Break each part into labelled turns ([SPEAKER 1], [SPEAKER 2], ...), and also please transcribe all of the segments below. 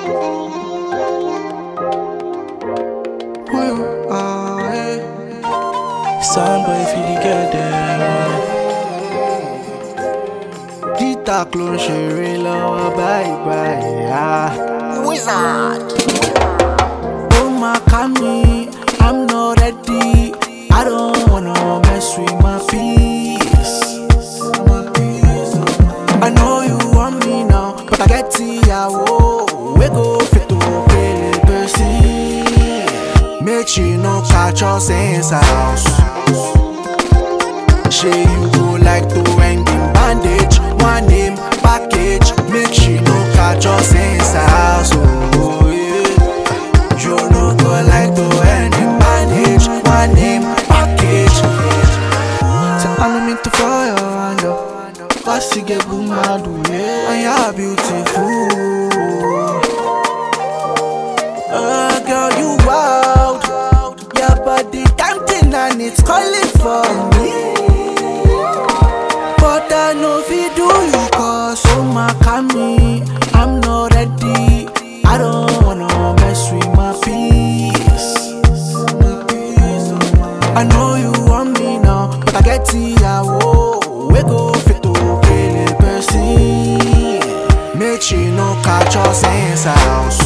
[SPEAKER 1] Well, ah, eh.
[SPEAKER 2] Soundboy fi the girl dem.
[SPEAKER 1] Dita ló ń ṣeré lọ́wọ́ báyìí báyìí. ah.
[SPEAKER 3] Wizard.
[SPEAKER 1] Oh my me, I'm not ready. I don't wanna mess with my peace. I know you want me now, but I get ìyàwó. We go fit to pay the person. Make she no catch us inside house. Say you go like to end in bandage, one name package. Make she no catch us inside house. Oh, yeah. You no go like to end in bandage, one name package. So I me to for your hand up. Cause you get good mad, yeah. And you're beautiful. Oh girl, you wild. Your body tempting and it's calling for me. But I know if you do you cause oh my me, I'm not ready. I don't wanna mess with my peace. I know you want me now, but I get ìyàwó. We go fit to kill the person. Make she no catch us inside house.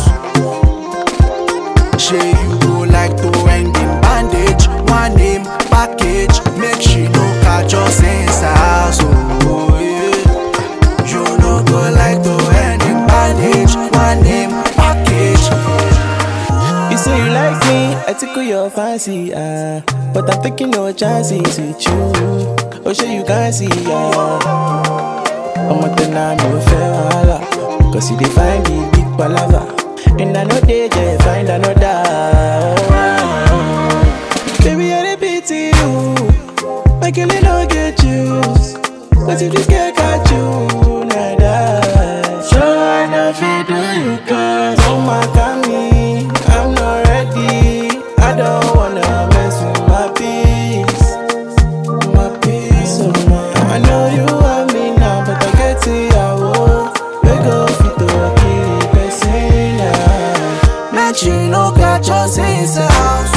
[SPEAKER 1] Say you go like to end in bandage, one name package. Make she no catch us inside house. Oh yeah. You no go like to end in bandage, one name package.
[SPEAKER 2] You say you like me, I tickle your fancy, ah. But I'm taking no chances with you. Oh, sure you can see, ah. I'm at the name of Ferrara. Cause you define the big palava. And I know they just find another. Oh, Baby, I dey pity you. My girl, I don't get you. Cause if this girl got you, nah, nah. So I know fi do you cause Oh my God, me, I'm not ready I don't wanna mess with my peace My peace, oh my I know you want me now, but I get it, I will We go fit to kill the person now
[SPEAKER 1] Make she no catch us inside house.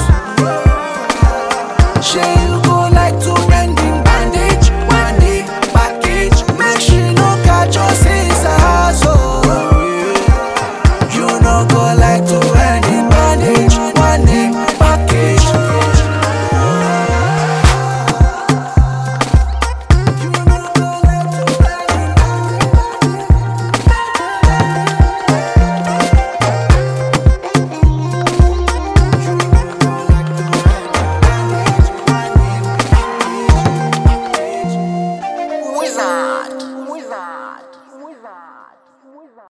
[SPEAKER 1] Say you go like to end in bandage, one day package. Make she no catch us inside house. Oh, yeah. You no go like to end in bandage, one day package. You no go like to end in
[SPEAKER 3] Wizard.